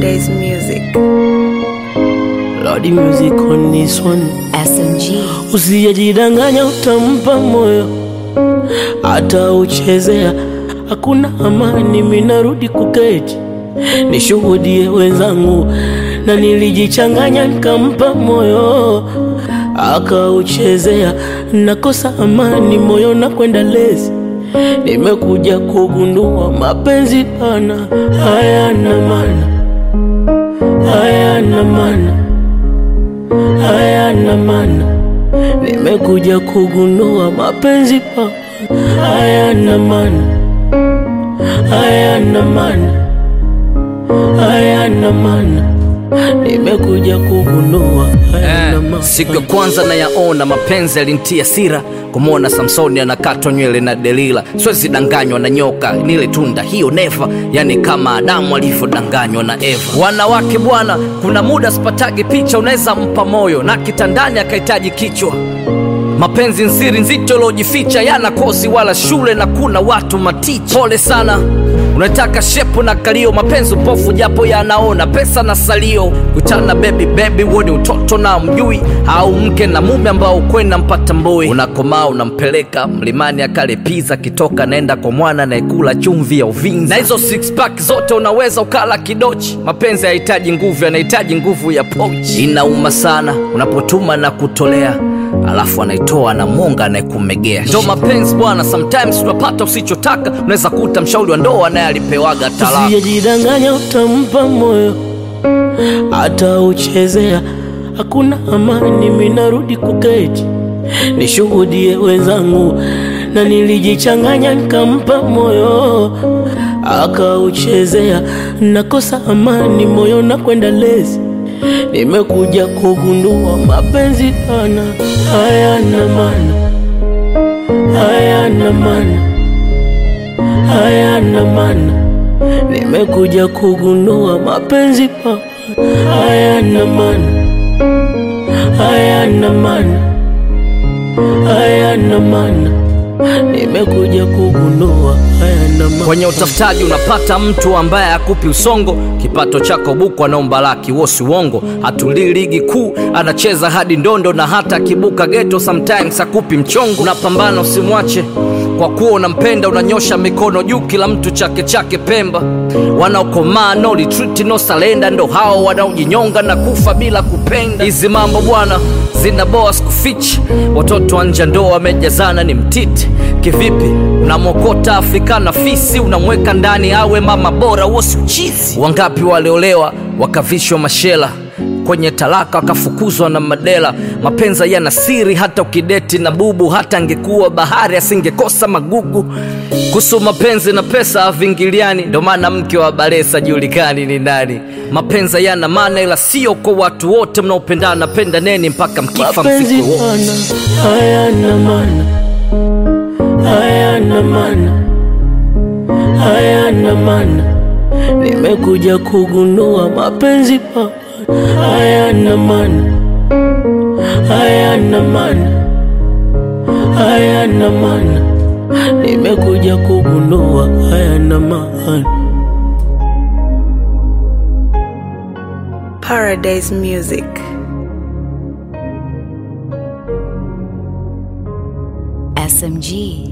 Paradise Music. Lordy music on this one. SMG. Usijidanganya, utampa moyo hata uchezea, hakuna amani. Minarudi kuketi nishuhudie wenzangu, na nilijichanganya nikampa moyo akauchezea, nakosa amani moyo na kwenda lezi. Nimekuja kugundua mapenzi pana hayana maana, hayana maana, hayana maana. Nimekuja kugundua mapenzi pa hayana maana, hayana maana, hayana maana. Nimekuja kugundua hayana Eh, maana. siku ya kwanza nayaona mapenzi yalintia sira kumwona Samsoni anakatwa nywele na Delila, siwezi danganywa na nyoka, nile tunda hiyo neva, yani kama Adamu alivyodanganywa na Eva. Wanawake bwana, kuna muda sipatagi picha, unaweza mpa moyo na kitandani akahitaji kichwa mapenzi nsiri nzito lojificha yana kosi wala shule na kuna watu maticha pole sana unataka shepu na kalio mapenzi upofu japo yanaona pesa na salio kutana bebi bebi huo ni utoto na mjui au mke na mume ambao ukwenda mpata mboi unakomaa unampeleka mlimani akale piza kitoka naenda kwa mwana naekula chumvi ya uvinza na hizo six pack zote unaweza ukala kidochi mapenzi hayahitaji nguvu yanahitaji nguvu ya pochi inauma sana unapotuma na kutolea alafu anaitoa na monga anayekumegea ndo mapenzi bwana sometimes unapata usichotaka unaweza kuta mshauri wa ndoa naye alipewaga talaka Usijidanganya, utampa moyo hata uchezea, hakuna amani. Minarudi kuketi nishuhudie wenzangu, na nilijichanganya nikampa moyo akauchezea, nakosa amani moyo na kwenda lezi. Nimekuja kugundua mapenzi pana hayana maana, hayana maana, hayana maana. Nimekuja kugundua mapenzi pa hayana maana, hayana maana, hayana maana. Nimekuja kugundua hayana maana. kwenye utafutaji unapata mtu ambaye akupi usongo kipato chako buku anaomba laki wosi uongo hatulii ligi kuu anacheza hadi ndondo na hata akibuka geto sometimes akupi mchongo unapambana usimwache kwa kuwa unampenda unanyosha mikono juu kila mtu chake chake pemba wanaokomaa no retreat no salenda ndo hao wanaojinyonga na kufa bila kupenda hizi mambo bwana zina boa sikufichi watoto wa nje ndo wamejazana ni mtiti kivipi unamwokota afrika na fisi unamweka ndani awe mama bora wosi uchizi wangapi waliolewa wakavishwa mashela kwenye talaka wakafukuzwa na madela mapenza yana siri hata ukideti na bubu hata angekuwa bahari asingekosa magugu kuhusu mapenzi na pesa avingiliani ndo maana mke wa balesa julikani ni nani mapenza yana maana ila sio kwa watu wote mnaopendana penda neni mpaka mkifa mapenzi msiku wote pana hayana maana, hayana maana, hayana maana. Nimekuja kugundua mapenzi pana hayana maana, hayana maana, hayana maana. Nimekuja kugundua hayana maana. Paradise Music. SMG.